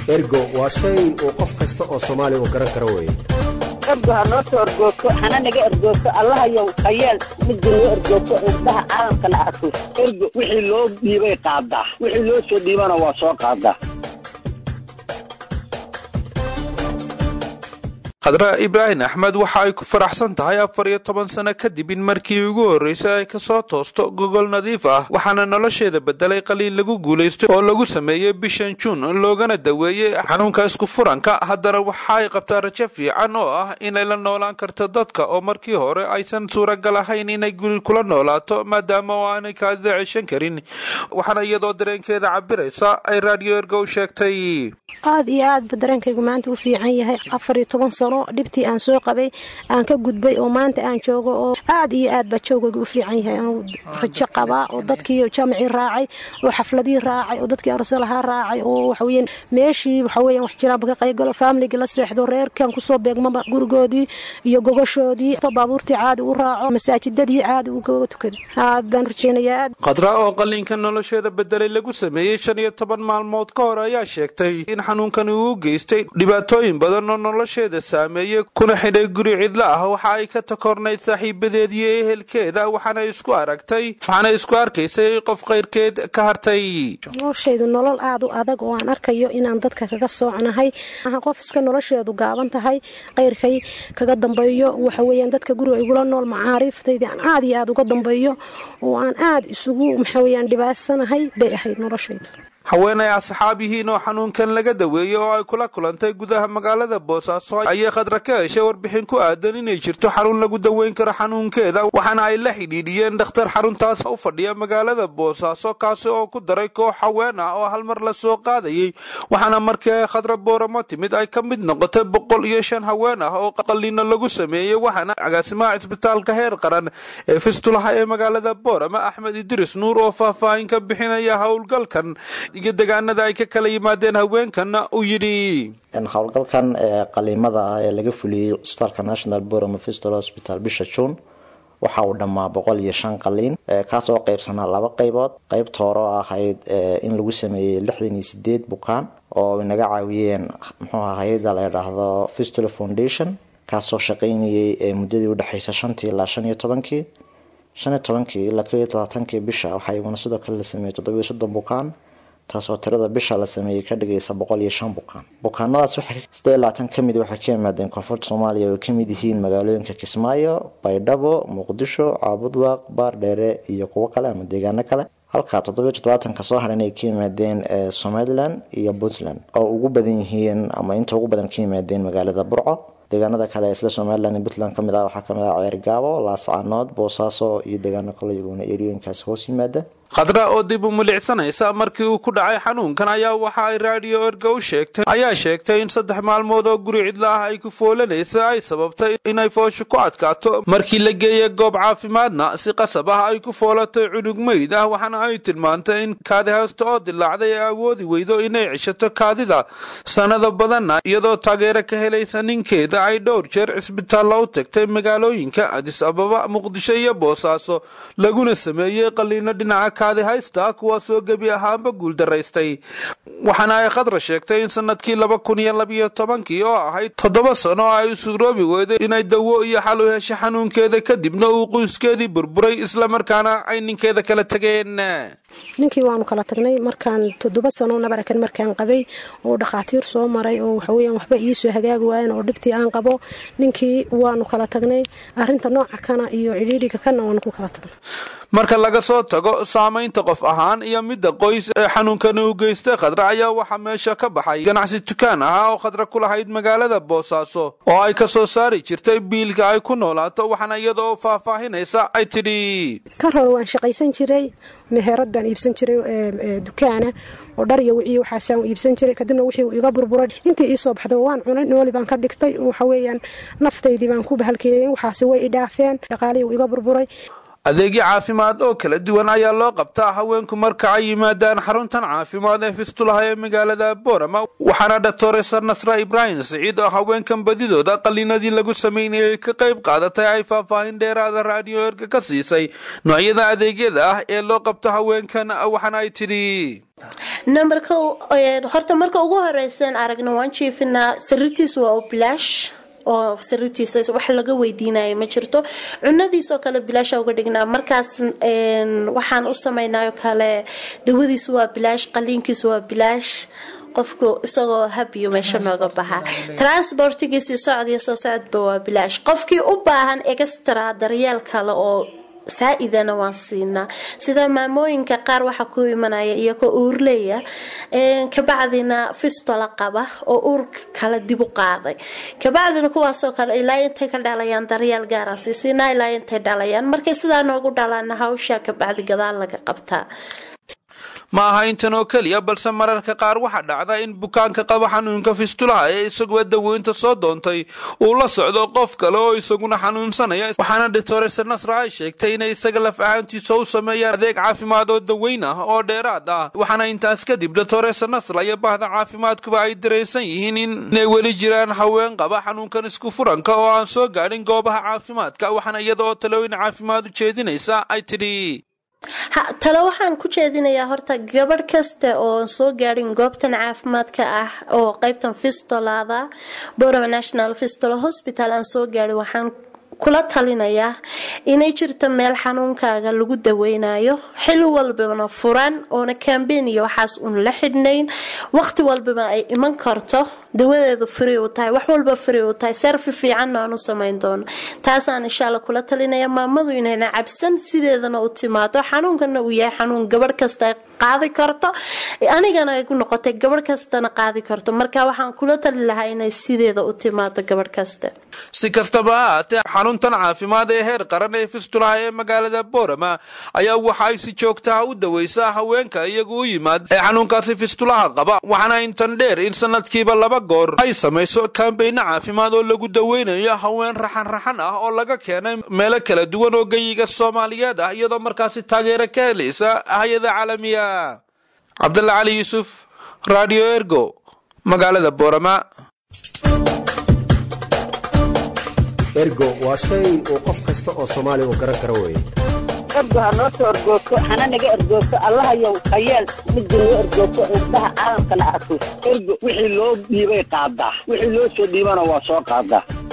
ergo waa shay uu qof kasta oo soomaaliya uu garan karo weye ergo ha noo soo ergoogto hana naga ergoogto allahayow hayeel midda noo ergoogto indhaha caalamkana arko ergo wixii loo dhiibay qaadaa wixii loo soo dhiibana waa soo qaadaa khadra ibraahim axmed waxa ay ku faraxsan tahay afar iyo toban sano kadib in markii ugu horreysay ay kasoo toosto gogol nadiif ah waxaana nolosheeda bedelay qaliin lagu guulaystay oo lagu sameeyey bishan juun loogana daweeyey xanuunka isku furanka haddana waxa ay qabtaa rajo fiican oo ah inay la noolaan karto dadka oo markii hore aysan suuragal ahayn inay guri kula noolaato maadaama oo aanay kaadida ceshan karin waxaana iyadoo dareenkeeda cabiraysa ay raadiyo ergow sheegtay aad iyo aad ba dareenkaygu maanta u fiican yahay afar iyo toban sano dhibtii aan soo qabay aan ka gudbay oo maanta aan joogo oo aad iyo aad baa joogaygu u fiican yahay anuu rajo qabaa oo dadkii jaamacii raacay oo xafladii raacay oo dadkii arsalahaa raacay oo waxaweyaan meeshii waxaweyan wax jiraanba ka qaygalo faamiligii la seexdo reerkan kusoo beegmaba gurigoodii iyo gogoshoodii baabuurtii caadi u raaco masaajidadii caadi u goga tukado aad baan rajeynayaa aad khadra oo qaliinka nolosheeda bedelay lagu sameeyey shan iyo toban maalmood ka hor ayaa sheegtay in xanuunkani uu geystay dhibaatooyin badan oo nolosheeda saameeyey kuna xidhay guri cidlo ah waxa ay ka takornayd saaxiibadeed iyo ehelkeeda waxaana isku aragtay waxaana isku arkaysay qof kayrkeed ka hartay noloshaydu nolol aad u adag oo aan arkayo inaan dadka kaga soocnahay qof iska nolosheedu gaaban tahay kayrkay kaga dambeeyo waxaweyaan dadka guriga igula nool macaariiftaydi aan aad iyo aad uga dambeeyo oo aan aad isugu maxaweyaan dhibaatsanahay bay ahayd noloshaydu haweenay asxaab yihiin oo xanuunkan laga daweeyey oo ay kula kulantay gudaha magaalada boosaaso ayay khadra ka heshay warbixin ku aadan inay jirto xarun lagu daweyn karo xanuunkeeda waxaana ay la xidhiidhiyeen dhakhtar xaruntaas u fadhiya magaalada boosaaso kaasi oo ku daray koox haween ah oo hal mar la soo qaadayey waxaana markii ay khadra booramo timid ay ka mid noqotay boqol iyo shan haween ah oo qaliino lagu sameeyey waxaana agaasimaha cisbitaalka heer qaran ee fistulaha ee magaalada boorama axmed idris nuur oo faahfaahin ka bixinaya howlgalkan iyo degaanada ay ka kala yimaadeen haweenkana uu yidhi howlgalkan qaliimada ah ee laga fuliyey cisbitaalka national borome fistol hospital bisha juun waxa uu dhammaa boqol iyo shan qaliin kaas oo qeybsanaa laba qeybood qeybta hore oo ahayd in lagu sameeyey lixdan iyo sideed bukaan oo inaga caawiyeen muxuuha hay-ada la yidhaahdo fistula foundation kaasoo shaqeynayay muddadii udhexeysa shantii ilaa shan iyo tobankii shan iyo tobankii ilaa ko iyo todobaatankii bisha waxaa iyaguna sidoo kale la sameeyey toddobiyo soddon bukaan taasoo tirada bisha la sameeyey ka dhigaysa boqol iyo shan bukaan bukaanadaas sidee labaatan kamid waxay ka yimaadeen koonfurta soomaaliya oo kamid yihiin magaalooyinka kismaayo baydhabo muqdisho caabudwaaq baardheere iyo kuwo kale ama deegaano kale halka toddobiyo toddobaatanka soo haran ay ka yimaadeen somalilan iyo puntland oo ugu badan yihiin ama inta ugu badan ka yimaadeen magaalada burco deegaanada kale isla somalilan iyo puntland kamid ah waxaa kamid ah ceergaabo laascanood boosaaso iyo deegaano kale iyaguna eriyooyinkaas hoos yimaada khadra oo dib u milicsanaysa markii uu ku dhacay xanuunkan ayaa waxa ay raadiyo erga u sheegtay ayaa sheegtay in saddex maalmood oo guri cidla ah ay ku foolanaysa ay sababtay inay foosho ku adkaato markii la geeyey goob caafimaadna si qasab ah ay ku foolatay cunug meyd ah waxaana ay tilmaantay in kaadi haysto oo dilaacday ay awoodi weydo inay cishato kaadida sanado badanna iyadoo taageero ka helaysa ninkeeda ay dhowr jeer cisbitaallo u tagtay magaalooyinka adis ababa muqdisho iyo boosaaso laguna sameeyey qaliino dhinaca kaadi haysta kuwaasoo gebi ahaanba guuldaraystay waxaana ay khadra sheegtay in sanadkii laba kun iyo labiyo tobankii oo ahayd toddoba sano oo ay usugroobi weyday inay dawo iyo xal u heshay xanuunkeeda kadibna uu qoyskeedii burburay islamarkaana ay ninkeeda kala tageen ninkii waanu kala tagnay markaan toddoba sano nabarakan markaan qabay oo dhakhaatiir soo maray oo waxaweyan waxba iisoo hagaagi waayan oo dhibtii aan qabo ninkii waanu kala tagnay arinta nooca kana iyo cidhiidhiga kana waanu ku kala tagnay marka laga soo tago saamaynta qof ahaan iyo midda qoys ee xanuunkani u geystay khadra ayaa waxaa meesha ka baxay ganacsi dukaan ahaa oo khadra ku lahayd magaalada boosaaso oo ay ka soo saari jirtay biilka ay ku noolaato waxaana iyadoo faahfaahinaysa ay tidhi kar hore waan shaqaysan jiray meherad baan iibsan jiray dukaana oo dhar iyo wixii waxaasaan iibsan jiray kadibna wixii iga burburay intii iisoo baxda waan cunay nooli baan ka dhigtay waxaweeyaan naftaydii baan ku bahalkeeyey waxaasi way idhaafeen dhaqaalihii iga burburay adeegyo caafimaad oo kala duwan ayaa loo qabtaa haweenku marka ay yimaadaan xaruntan caafimaad ee fistulaha ee magaalada boorama waxaana dhaktoresa nasra ibraahim siciid oo haweenkan badidooda qaliinadii lagu sameynayay ka qayb qaadatay ay faahfaahin dheeraada raadiyo erga ka siisay noocyada adeegyada ah ee loo qabto haweenkan waxaana ay tidhi numberka horta marka ugu horeysan aragna waan jiifinaa sariirtiisa waa oo bilaash oo sariirtiisa wax laga weydiinayo ma jirto cunadiisoo kale bilaasha uga dhignaa markaas waxaan u samaynayo kale dawadiisu waa bilaash qaliinkiisu waa bilaash qofku isagoo habiyo meesha nooga baxa transportigiisi socod iyo soo socodba waa bilaash qofkii u baahan extra daryeel kale oo saa-idana waan siinaa sida maamooyinka qaar waxaa ku imanaya iyagoo uurleya kabacdina fistola qaba oo uur kale dib u qaaday kabacdina kuwaasoo kale ilaa intay ka dhalayaan daryeel gaara siisiinaa ilaa intay dhalayaan markay sidaa noogu dhalaana hawsha kabacdi gadaal laga qabtaa ma aha intan oo keliya balse mararka qaar waxaa dhacda in bukaanka qaba xanuunka fistulaha ee isaguba daweynta soo doontay uu la socdo qof kale oo isaguna xanuunsanaya waxaana doctorese nasra ay sheegtay inay isaga laf ahaantiisa u sameeyaan adeeg caafimaad oo daweyn ah oo dheeraad ah waxaana intaas kadib doctorese nasra iyo bahda caafimaadkuba ay dareensan yihiin inay weli jiraan haween qaba xanuunkan isku furanka oo aan soo gaadhin goobaha caafimaadka waxaana iyada oo talooyin caafimaad u jeedinaysa ay tidhi tale waxaan ku jeedinayaa horta gabadh kasta oo soo gaadhin goobtan caafimaadka ah oo qeybtan fistolada boroma national fistolo hospital aan soo gaadhin waxaan kula talinayaa inay jirto meel xanuunkaaga lagu daweynayo xili walbana furan oona kambeyn iyo waxaas uun la xidhnayn waqti walbaba ay iman karto dawadeedu free u tahay wax walba free u tahay serfi fiicanna aan u samayn doono taasaan insha alla kula talinaya maamadu inayna cabsan sideedana u timaado xanuunkana uu yahay xanuun gabadh kasta qaadi karto anigana ay ku noqotay gabadh kastana qaadi karto marka waxaan kula tali lahaa inay sideeda u timaado gabadh kasta si kastaba ha haatee xaruntan caafimaad ee heer qaran ee fistulaha ee magaalada boorama ayaa waxa ay si joogtaha u daweysaa haweenka iyagu u yimaad ee xanuunkaasi fistulaha qaba waxaana intan dheer in sanadkiiba laba goor ay samayso kaambeyna caafimaad oo lagu daweynayo haween raxan raxan ah oo laga keenay meelo kala duwan oo geyiga soomaaliyeed ah iyadoo markaasi taageero ka helaysa hay-ada caalamiya cabdalla cali yuusuf radio ergo magaalada boorama ergo waa shay uu qof kasta oo soomaali u garan karo weye ergo ha noo soo ergoogto hana naga ergoogto allahayow hayeel midda noo ergoogto indhaha caalamkana arko ergo wixii loo dhiibay qaadaa wixii loo soo dhiibana waa soo qaadaa